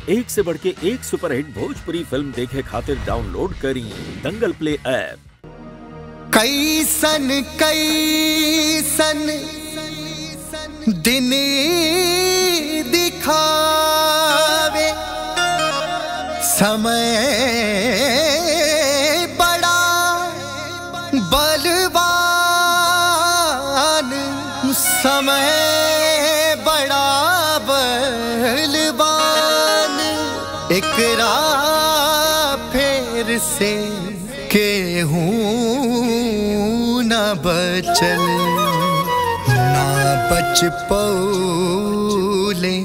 एक से बढ़ के एक सुपरहिट भोजपुरी फिल्म देखे खातिर डाउनलोड करी दंगल प्ले ऐप कैसन कैसन दिन दिखावे समय बड़ा बलवान समय बड़ा बलवान एकरा फेर से केहूँ न बचल ना बच पौले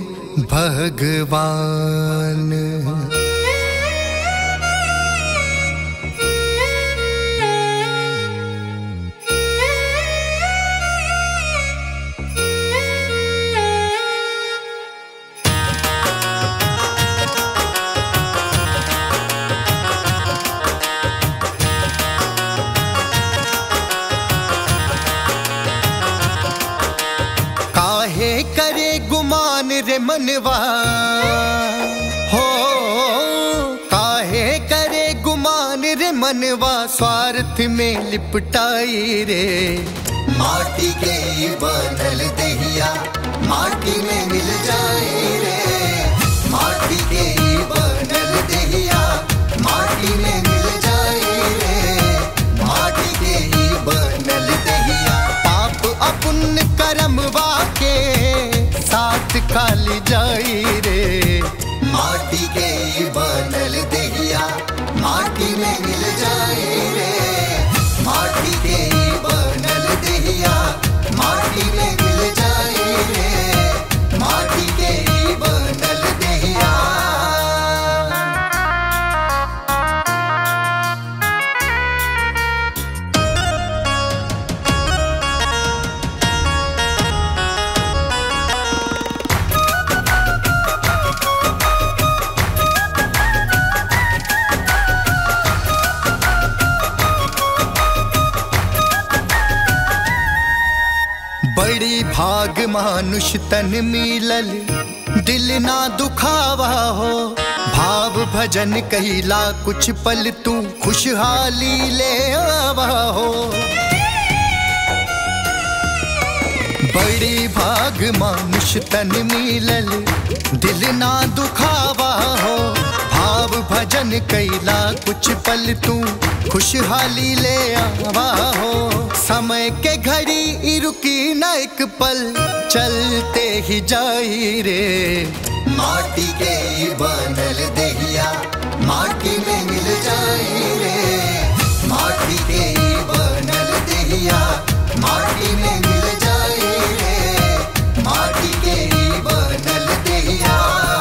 भगवान काहे करे गुमान रे मनवा हो काहे करे गुमान रे मनवा स्वार्थ में लिपटाई रे माटी के बनल दहिया माटी में मिल जाए रे माटी के बनल दहिया माटी में मिल जाए रे माटी के बनल दहिया पाप अपुण्य कर्मवा के साथ खाली जाई रे माटी के बनल दहिया माटी में मिल जाए रे माटी के बनल दहिया माटी में मिल जाए रे माटी के बनल दहिया बड़ी भाग मानुष तन मिलल दिल ना दुखावा हो भाव भजन कहिला कुछ पल तू खुशहाली ले आवा हो बड़ी भाग मानुष तन मिलल दिल ना दुखावा हो भाव भजन कैला कुछ पल तू खुशहाली ले आवा हो समय के घड़ी ई रुकी न एक पल चलते ही जाई रे माटी के बनल दहिया माटी में मिल जाई रे माटी के बनल दहिया माटी में मिल जाई रे माटी के बनल दहिया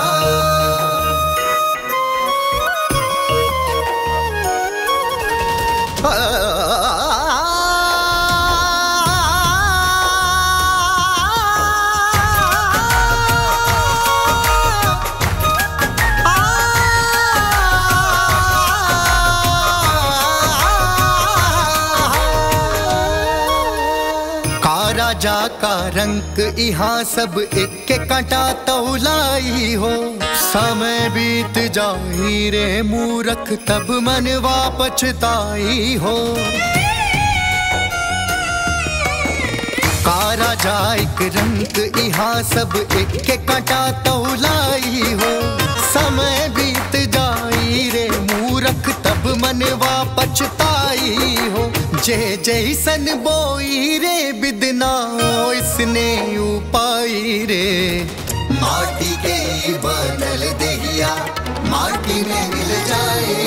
का राजा का रंक यहाँ सब एक के कांटा तौलाई हो समय बीत जाई रे मूरख तब मनवा पछताई हो का राजा एक रंग यहाँ सब एक के कांटा तौलाई हो समय बीत जाई रे मूरख तब मनवा पछताई हो जय जैसन बोई रे बिदना इसने उपाई रे माटी के बनल दहिया माटी में मिल जाए